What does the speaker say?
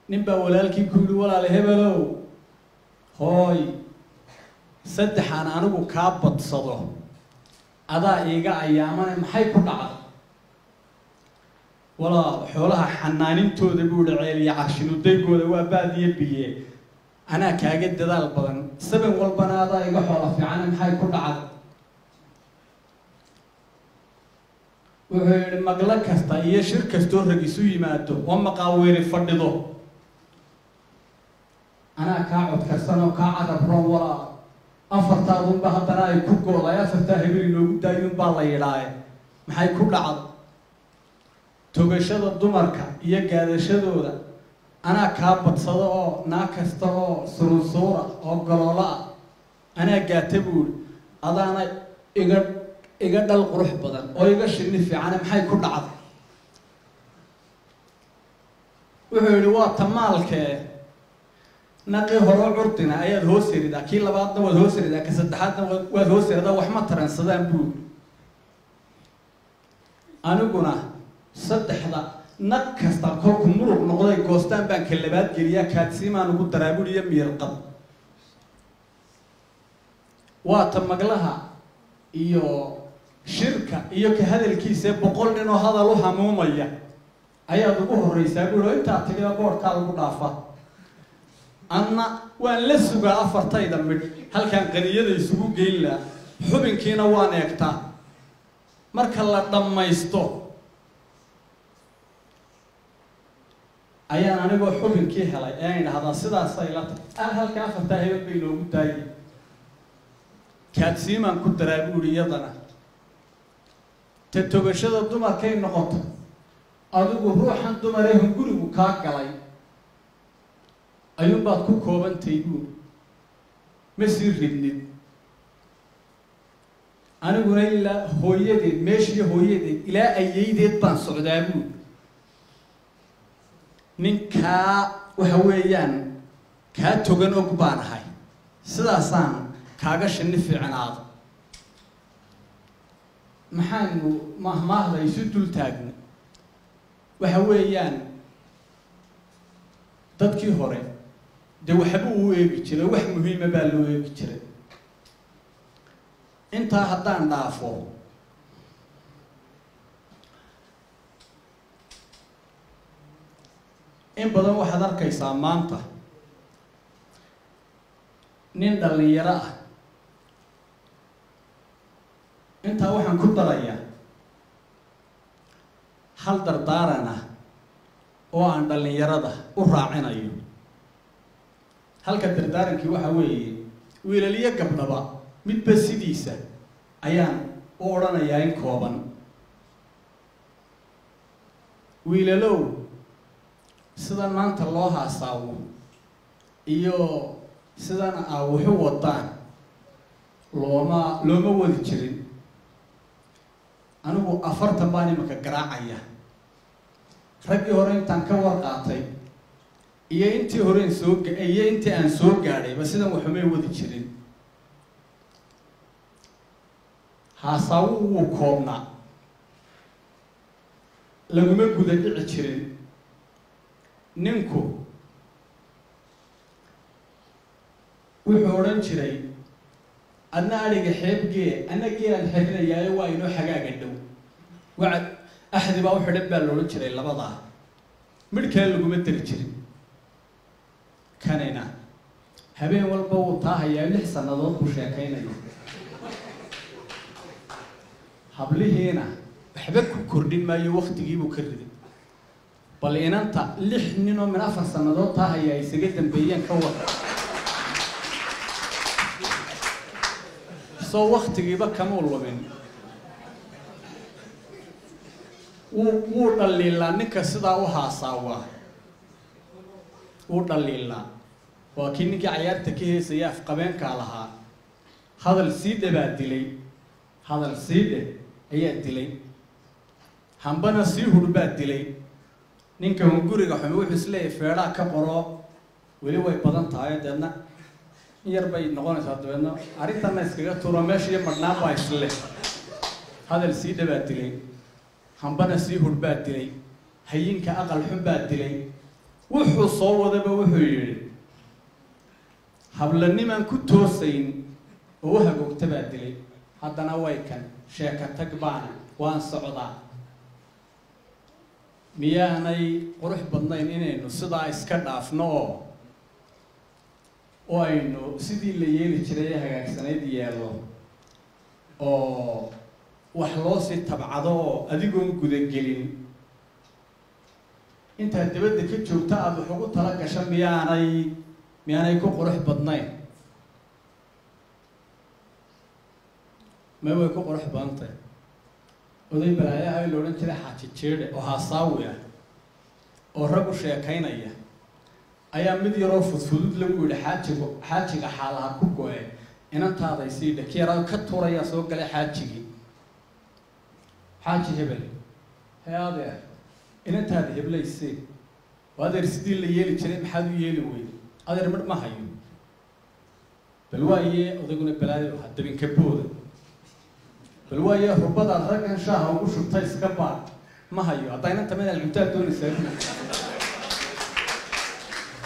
nin baa walaalkii ku yidhi walaal hebelow hooy saddexaan anigu kaa badsado adaa iiga ayaamane maxay ku dhacda walaal xoolaha xanaanintooda buu ihi ceeliya carshinudaygooda waa baadiyo biye anaa kaaga dadaal badan saban walbana adaa iga xoola fiicane maxay ku dhacda wuxuu yihi maglo kasta iyo shir kastoo rag isu yimaado oo maqaaweeri fadhido anaa kaa codkarsan oo kaa cadab roon walaa afartaadunba haddana ay ku gooday afartaa hebel inoogu daayuunbaa la yidhaaye maxay ku dhacda togashada dumarka iyo gaadashadooda anaa kaa badsado oo naa kasta oo surunsuura oo gololo ah anaa gaata buuri adaana iga iga dhal qurux badan oo iga shini fiicane maxay ku dhacda wuxuu yihi waa tamaalkee naqii horo curdina ayaad hoos eridaa kii labaadna waad hoos eridaa ka saddexaadna waad hoos eridaa waxma taransadaan buuri aniguna saddexda naq kasta kolku muruq noqday goostaan baan ka labaad geliyaa kaadsiimaan ugu daraabuliyo miirqab waata maglaha iyo shirka iyo ka hadalkiisa boqol nin oo hadal u hamuumaya ayaad ugu horreysaa buuri oo intaa tagida boodhkaa lagu dhaafa anna waan la sugaa afartayda midh halkaan qaniyada isugu geyn laha xubinkiina waan eegtaa marka la dhammaysto ayaan anigoo xubinkii helay ean idhahdaa sidaasay la tahay halka afartaa hebel bay noogu daayay kaadsiimaan ku daraa buuri iyadana ta togashada dumarkay noqoto adigu ruuxan dumarehun gurigu kaa galay ayuunbaad ku koobantay buuri ma sii ridnid aniguna ilaa hooyadeed meeshiiyo hooyadeed ilaa ayaydeed baan socdaa buuri ninkaa waxa weeyaan kaa togan og baan ahay sidaasaan kaaga shini fiicnaado maxaanu mahmaahda isu dul taagna waxa weeyaan dadkii hore dee waxba uu eegi jiray wax muhiima baa loo eegi jiray intaa haddaan dhaafo in badan waxaad arkaysaa maanta nin dhalinyaro ah intaa waxaan ku darayaa hal dardaaran ah oo aan dhallinyarada u raacinayo halka dardaarankii waxa weeye wiilaliyo gabdhaba midba sidiisa ayaan u odhanayaa in kooban wiilalow sidan maanta loo haasaawo iyo sidan aa waxu wadaan looma looma wadi jirin anigu afartan baan imanka garaacaya raggii hore intaan ka warqaatay iyo intii horeen soo iyo intii aan soo gaadhayba sidan waxumay wadi jirin haasaawu wuu koobnaa laguma guda dhici jirin ninku wuxuu odhan jiray adna adhiga xeebgee anna geelaan xerinayaayo waa inoo xagaaga dhow wacad axdi baa u xidhan baa loodhan jiray labadaa midh kale laguma dari jirin kanina habeen walba wuu taahayaa lix sannadood buu sheekaynayo hablihiina waxba ku kordhin maayo waktigiibuu ka riday bal inanta lix ninoo min afar sannadood taahaya ay isaga dambeeyeen ka wada soo waktigiiba kamuu lumin wuu wuu dhaliilaa ninka sidaa u haasaawaa wuu dhaliilaa waa kii ninkii cayaarta ka heesaya afqabeenkaa lahaa hadal siidhe baa dilay hadal siidhe ayaa dilay hambana sii hur baa dilay ninka hunguriga xumi wuxuu isleeyahy feedhaa ka qoro weli way badan tahay deedna in yar bay noqonaysaa dabeedna arrintanna iskaga tuuro meesha iyo madhnaan baa isle hadal sii dhabaa dilay hambana sii hur baa dilay hayinka aqal xun baa dilay wuxuu soo wadaba wuxuu yidhi hablanimaan ku toosayn oo u hagoogta baa dilay haddana way kan sheeka tag baana waan socdaa miyaanay qurux badnayn inaynu sidaa iska dhaafno oo oo aynu sidii la yeeli jiray ee hagaagsanayd yeelo oo wax loo sii tabcado oo adigoon gudagelin intaad dabadda ka joogta aada wax ugu tala gasho miyaanay miyaanay ku qurux badnayn ma way ku qurux badantay oday balaayaha la odhan jiray xaaji jeedhe oo haasaawi ah oo rag u sheekaynaya ayaa mid yaroo fudfudud lagu yihi xaajigu xaajiga xaalaha ku go-e inantaaday sii dhaki yaraa ka tuurayaa soo galay xaajigii xaaji hebel hee adeer inantaada heblaysee oo adeer sidii la yeeli jiray maxaad u yeeli weyde adeer midh ma hayo bal waaye odayguna balaayo ahaa dabinka booda bal waaye rubadaad raggan shaaha ugu shubtay iska baad ma hayo haddaa inanta madaal cuntaad doonaysaa